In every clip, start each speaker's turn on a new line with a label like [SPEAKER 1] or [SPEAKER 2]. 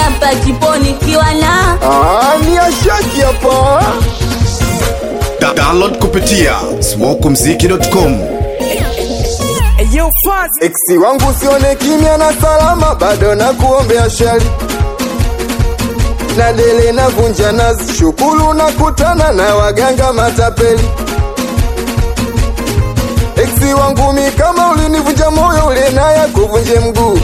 [SPEAKER 1] hapa jiponi kiwa na
[SPEAKER 2] Ah, ni ashaki hapa
[SPEAKER 3] Da download kupitia smokumziki.com
[SPEAKER 2] Eksi wangu sione kimya na salama, bado na kuombea shari na dele na vunja nazi, shukuru na kutana na waganga matapeli. Eksi wangu mi kama ulinivunja moyo, ule naye kuvunje mguu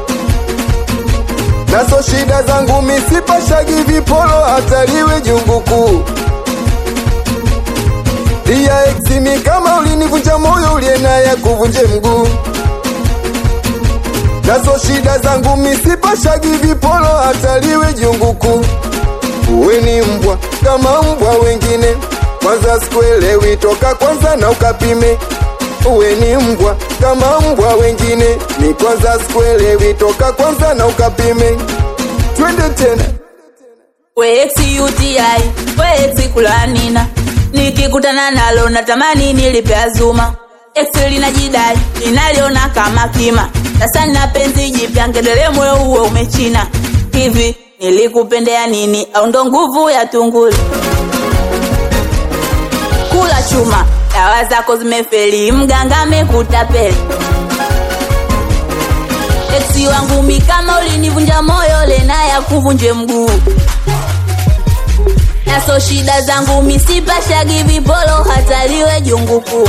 [SPEAKER 2] nazo shida zangu mi sipashagi vipolo, hata liwe jungu kuu iya eksi mi kama ulinivunja moyo, ule naye kuvunje mguu nazo shida zangu misipashagi vipolo hata liwe jungu kuu. Uwe ni mbwa kama mbwa wengine, kwanza sikuelewi, toka kwanza na ukapime. Uwe ni mbwa kama mbwa wengine, ni kwanza sikuelewi, toka kwanza na ukapime. Twende tena
[SPEAKER 1] weeksi UTI weeksi kulanina nikikutana nalo natamani nilipe azuma eksi linajidai linaliona kama kima sasa nina penzi jipya ngedele moyo huo umechina hivi nilikupendea nini au ndo nguvu ya tunguli kula chuma dawa zako zimefeli mganga amekutapeli eksi wangu mi kama ulinivunja moyo lena ya kuvunje mguu naso shida zangu misipashagi vipolo hata liwe jungu kuu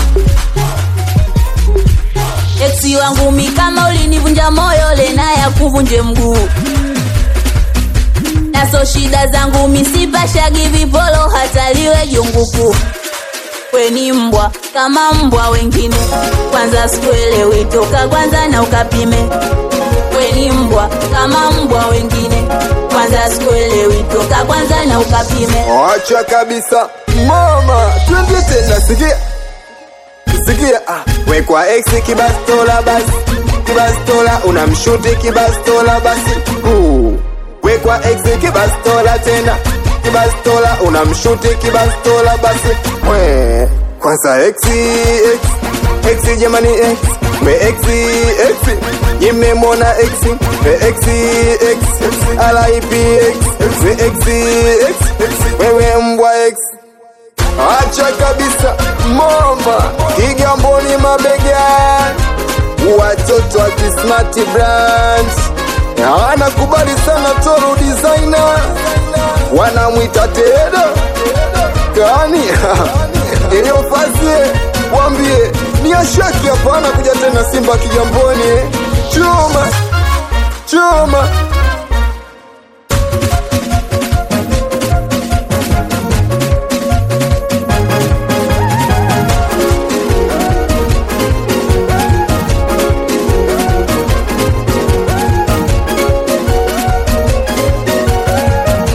[SPEAKER 1] eksi wangu mi kama ulinivunja moyo lena ya kuvunje mguu naso shida zangu misipashagi vipolo hata liwe jungu kuu weni mbwa kama mbwa wengine kwanza sikuelewi toka kwanza na ukapime weni mbwa kama mbwa wengine kwanza sikuelewi toka kwanza na ukapime
[SPEAKER 2] acha kabisa mama, twende tena, sikia sikia, ah, wekwa ex kibastola basi, kibastola unamshuti kibastola basi, uh, wekwa ex kibastola tena, kibastola unamshuti kibastola basi, we kwanza ex ex ex jamani ex we ex ex nimemwona ex we ex ex alip ex we ex ex wewe mbwa ex Acha kabisa mama, Kigamboni mabega, watoto wa Kismart brand wanakubali sana Toro designer, wanamwita Tedo kani iliyofazie, wambie ni ashaki hapana kuja tena Simba Kigamboni, eh. chuma chuma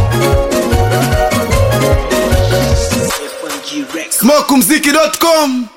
[SPEAKER 3] smokumziki.com